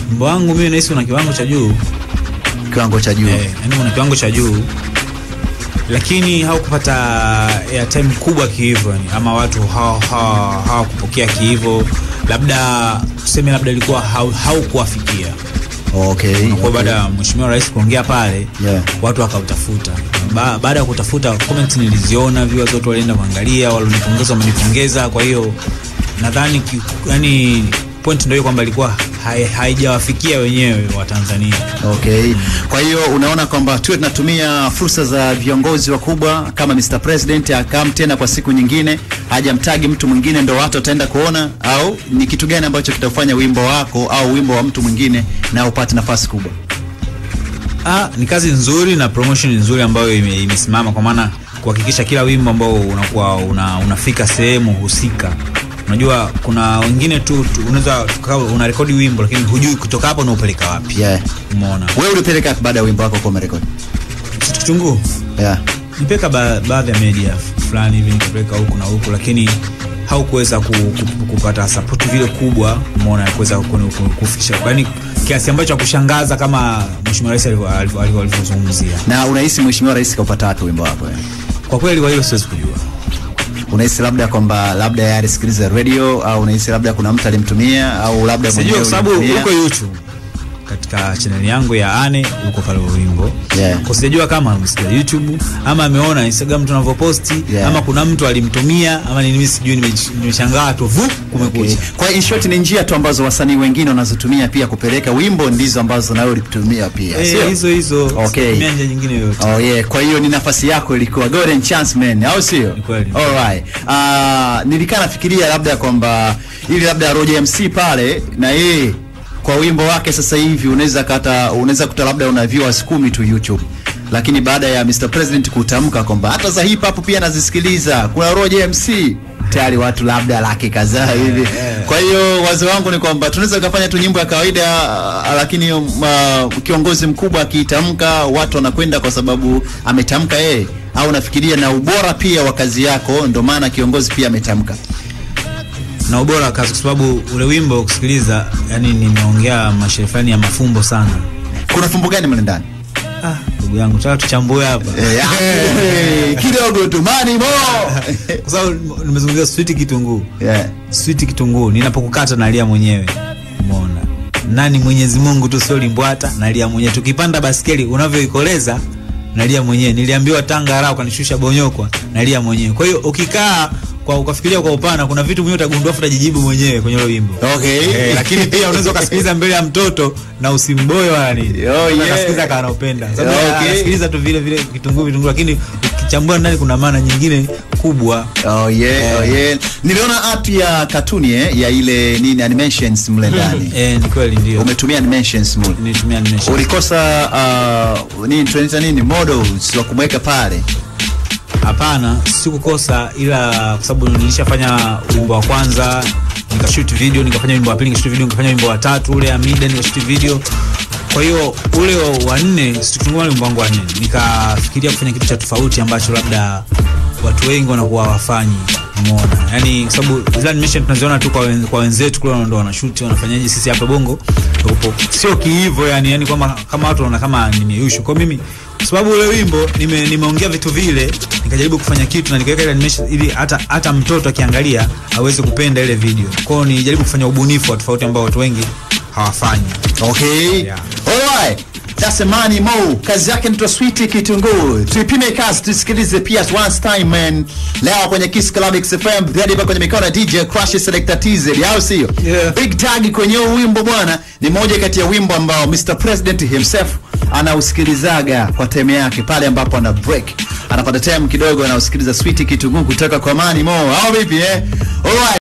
wimbo wangu mimi nahisi una kiwango cha juu kiwango cha juu eh, yani una kiwango cha juu lakini haukupata airtime kubwa kihivyo yani, ama watu hawakupokea hawa, hawakupokea kihivyo labda tuseme labda ilikuwa hau- haukuwafikia okay, kwa okay. baada ya mheshimiwa rais kuongea pale Yeah. watu wakautafuta ba, baada ya kutafuta comment niliziona viewers wote walienda kuangalia walionipongeza wamenipongeza kwa hiyo nadhani ki- yani point ndio hiyo kwamba ilikuwa hai- haijawafikia wenyewe wa Tanzania Okay. Kwa hiyo unaona kwamba tuwe tunatumia fursa za viongozi wakubwa kama Mr. President akam tena kwa siku nyingine hajamtagi mtu mwingine ndo watu wataenda kuona, au ni kitu gani ambacho kitafanya wimbo wako au wimbo wa mtu mwingine na upate nafasi kubwa? Ah, ni kazi nzuri na promotion nzuri ambayo ime- imesimama kwa maana kuhakikisha kila wimbo ambao unakuwa una, unafika sehemu husika. Unajua kuna wengine tu, tu unaweza tukawa una rekodi wimbo lakini hujui kutoka hapo unaupeleka wapi. Yeah. Umeona? Wewe ulipeleka wapi baada ya wimbo wako kuwa umerekodi? Kitu kitunguu. Yeah. Nipeka ba, baadhi ya media fulani hivi nikapeleka huku na huku lakini haukuweza ku, ku, kupata support vile kubwa umeona ya kuweza ku- ku- kufikisha yaani kiasi ambacho kushangaza kama mheshimiwa rais alivyo- alivyo- alivyo- alivyozungumzia. Na unahisi mheshimiwa rais kaupata wapi wimbo wako? eh? Kwa kweli kwa hilo siwezi kujua. Unahisi labda kwamba labda yeye alisikiliza radio au unahisi labda kuna mtu alimtumia au labda Sijui mwenyewe kwa sababu ulimtumia? uko YouTube katika channel yangu ya Ane uko pale huo wimbo. Yeah. Kwa sijajua kama amesikia YouTube ama ameona Instagram tunavyoposti Yeah. ama kuna mtu alimtumia ama ni mimi sijui nime- nimeshangaa tu vu kumekucha. Okay. Kwa in short ni njia tu ambazo wasanii wengine wanazotumia pia kupeleka wimbo ndizo ambazo nawe ulitumia pia. Eh, sio? hizo hizo Okay. Situmia njia nyingine yoyote. Oh yeah, kwa hiyo ni nafasi yako ilikuwa golden chance man, au sio? Ni kweli. Alright. Ah, nilikaa nafikiria labda kwamba ili labda Roger MC pale na yeye kwa wimbo wake sasa hivi unaweza kata unaweza kuta labda una viewers kumi tu YouTube. Lakini baada ya Mr President kutamka kwamba hata za hip hop pia nazisikiliza, kuna Roger MC tayari watu labda laki kadhaa hivi. Kwa hiyo wazo wangu ni kwamba tunaweza kufanya tu nyimbo ya kawaida ah, lakini uh, kiongozi mkubwa akitamka watu wanakwenda kwa sababu ametamka yeye, au nafikiria na ubora pia wa kazi yako, ndio maana kiongozi pia ametamka. Na ubora wa kazi kwa sababu ule wimbo kusikiliza, yani nimeongea mashairi fulani ya mafumbo sana. Kuna fumbo gani mle ndani? Ah, ndugu yangu, taka tuchambue hapa. Eh, eh, kidogo tu mani mo Kwa sababu nimezungumzia sweet kitunguu. yeah. Sweet kitunguu, ninapokukata nalia mwenyewe. Umeona? Nani Mwenyezi Mungu tu sio limbwata, nalia mwenyewe. Tukipanda baskeli unavyoikoleza nalia mwenyewe. Niliambiwa Tanga raha ukanishusha bonyokwa, nalia mwenyewe. Kwa hiyo ukikaa kwa ukafikiria kwa upana, kuna vitu mwenyewe utagundua afu utajijibu mwenyewe kwenye ule wimbo. Okay. Eh, lakini pia unaweza ukasikiliza mbele ya mtoto na usimboe wala nini. Oh, yeah. Unasikiliza kama anapenda. Sababu Okay. anasikiliza tu vile vile kitunguu vitunguu lakini ukichambua ndani kuna maana nyingine kubwa. Oh yeah, oh yeah. Niliona art ya katuni eh, ya ile nini animations mle ndani. Eh, ni kweli ndio. Umetumia animations mle. Nitumia animation. Ulikosa uh, nini tunaita nini models wa kumweka pale. Hapana, sikukosa, ila kwa sababu nilishafanya wimbo wa kwanza nikashoot video, nikafanya wimbo wa pili nikashoot video, nikafanya wimbo wa tatu ule Amida nikashoot video. Kwa hiyo ule wa nne sikutungua wimbo wangu wa nne, nikafikiria kufanya kitu cha tofauti ambacho labda watu wengi wanakuwa hawafanyi. Umeona, yani kwa sababu zile animation tunaziona tu kwa, wen, kwa wenzetu kule ndo wanashoot wanafanyaje, sisi hapa Bongo tupo sio kiivo, yani yani kama kama watu wanaona kama nimeyushu. Kwa mimi kwa sababu ule wimbo nime, nimeongea vitu vile, nikajaribu kufanya kitu na nikaweka ile animation ili hata hata mtoto akiangalia aweze kupenda ile video. Kwa hiyo nijaribu kufanya ubunifu wa tofauti ambao watu wengi hawafanyi. Okay. Yeah. Alright. That's Mani Mo. Kazi yake ni Sweet Kitunguu. Tuipime kazi tusikilize pia once time man. Leo kwenye Kiss Club XFM hadi hapa kwenye mikono ya DJ Crush Selector TZ. Au sio? Yeah. Big Tag kwenye huu wimbo bwana ni moja kati ya wimbo ambao Mr President himself anausikilizaga kwa time yake pale ambapo ana break. Anapata time kidogo anausikiliza Sweet Kitunguu kutoka kwa Mani Mo. Au vipi eh? Alright.